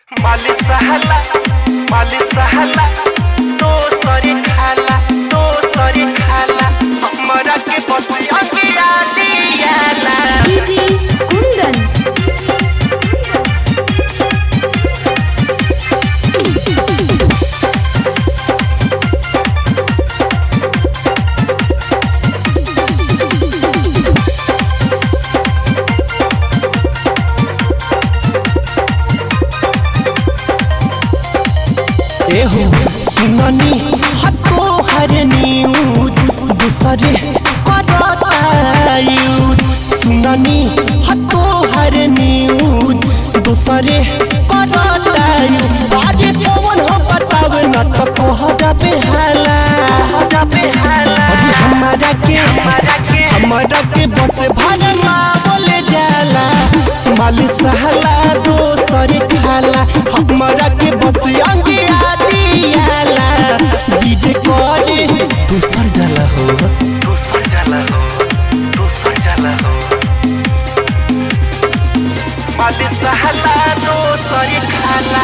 माली सहला माली सहला तो सरी खाला तो सरी खाला हमरा के बतिया गिरा दियाला डीजे कुंदन एहो सुननी हतो हर न्यूज दूसरे करतायूज सुननी हतो हर न्यूज दूसरे करतायूज आगे कौन हो बताव न तो कोहरा बेहाला कोहरा बेहाला अभी हमारा के हमारा के हमारा के बस भरमा बोले जाला माल सहला दोसर खाला हमारा के बस अंगिया दियाला डीजे करे दूसर जाला हो दूसर जाला हो दूसर जाला हो माली सहला तो सरी खाला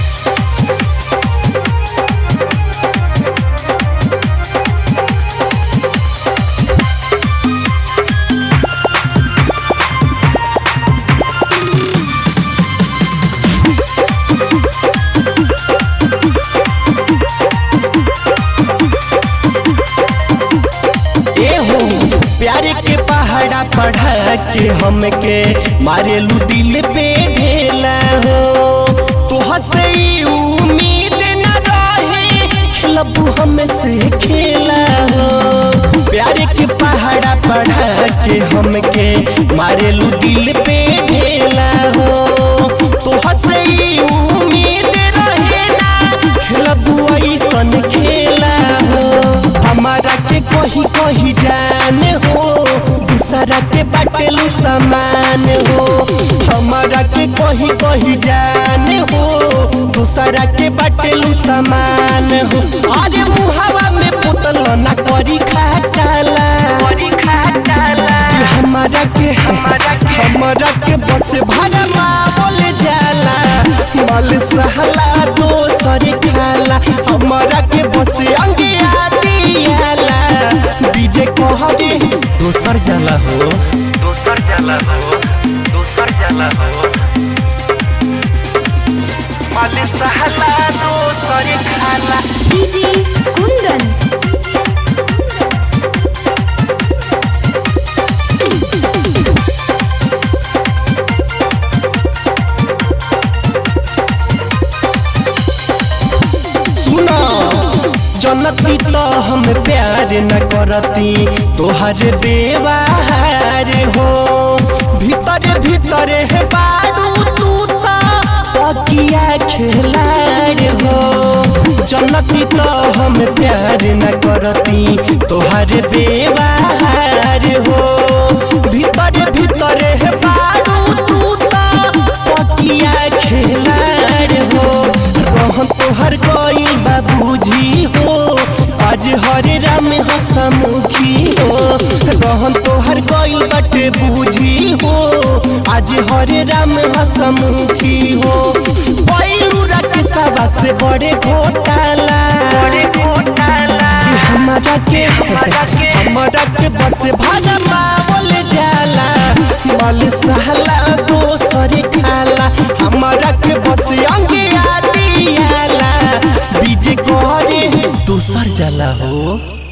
एहो प्यार के पहाड़ा पढ़ा के हमके मारेलू दिल पे ढेला हो तो हसे उम्मीद न रहे खेलबू हमसे खेला हो प्यार के पहाड़ा पढ़ा के हमके मारेलू दिल पे ढेला हो तो हसे उम्मीद रहे ना खेलबू ऐसन खेला हो हमारा के कही कही जान हो दूसरा के बाटेलू समान हो हमारा के कही कही जान हो दूसरा के बाटेलू समान हो अरे मुहावा में पुतल ना करी खाटाला करी खाटाला हमारा के हमारा के हमारा के बस भरमा बोल जाला मल सहला दोसर खाला हमारा के बस अंगिया दियाला डीजे कहरे दोसर जाला हो दूसर जाला हो दूसर जाला हो माली सहला तो सरी खाला डीजे कुंदन सुना जनती तो हम प्यार न करती तोहर बेवार हो भीतर भीतर है बारू तू ता पकिया खेलार हो जनती तो हम प्यार न करती तोहर बेवार हो भीतर भीतर है बारू तू ता पकिया खेलार हो रहन तोहर कोई बाबूजी हो आज हरे राम हसमुखी हो रहन तोहर कोई बटे बूझी हो आज हरे राम हसमुखी हो पैरूरा के सभा से बड़े घोटाला बड़े घोटाला कि हमारा के हमारा के हमारा के बस भाजपा बोल जाला मल सहला दोसर खाला हमारा के बस अंगिया दियाला बीजे करे दोसर जाला हो